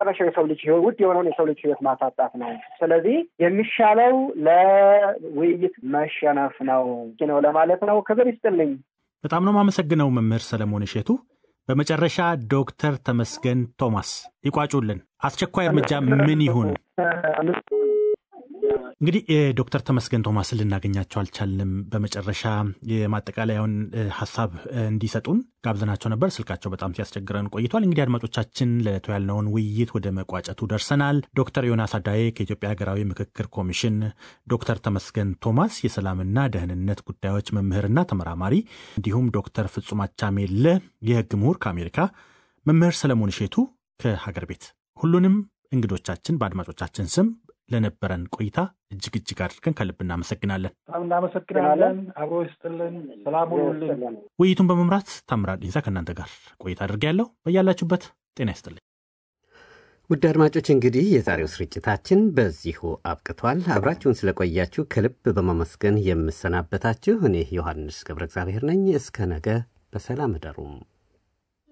የመጨረሻው የሰው ልጅ ህይወት ውድ የሆነውን የሰው ልጅ ህይወት ማሳጣት ነው። ስለዚህ የሚሻለው ለውይይት መሸነፍ ነው ነው ለማለት ነው። ክብር ይስጥልኝ። በጣም ነው የማመሰግነው መምህር ሰለሞን እሸቱ። በመጨረሻ ዶክተር ተመስገን ቶማስ ይቋጩልን። አስቸኳይ እርምጃ ምን ይሁን? እንግዲህ የዶክተር ተመስገን ቶማስን ልናገኛቸው አልቻልንም። በመጨረሻ የማጠቃለያውን ሀሳብ እንዲሰጡን ጋብዘናቸው ነበር። ስልካቸው በጣም ሲያስቸግረን ቆይቷል። እንግዲህ አድማጮቻችን ለዕለቱ ያልነውን ውይይት ወደ መቋጨቱ ደርሰናል። ዶክተር ዮናስ አዳዬ ከኢትዮጵያ ሀገራዊ ምክክር ኮሚሽን፣ ዶክተር ተመስገን ቶማስ የሰላምና ደህንነት ጉዳዮች መምህርና ተመራማሪ፣ እንዲሁም ዶክተር ፍጹም አቻሜለ የህግ ምሁር ከአሜሪካ፣ መምህር ሰለሞን እሼቱ ከሀገር ቤት ሁሉንም እንግዶቻችን በአድማጮቻችን ስም ለነበረን ቆይታ እጅግ እጅግ አድርገን ከልብ እናመሰግናለን። በጣም እናመሰግናለን። አብሮ ይስጥልን። ሰላም ሁኑልን። ውይይቱን በመምራት ታምራት ዲንሳ ከእናንተ ጋር ቆይታ አድርጌያለሁ። በያላችሁበት ጤና ይስጥልኝ። ውድ አድማጮች እንግዲህ የዛሬው ስርጭታችን በዚሁ አብቅቷል። አብራችሁን ስለቆያችሁ ከልብ በማመስገን የምሰናበታችሁ እኔ ዮሐንስ ገብረ እግዚአብሔር ነኝ። እስከ ነገ በሰላም እደሩም።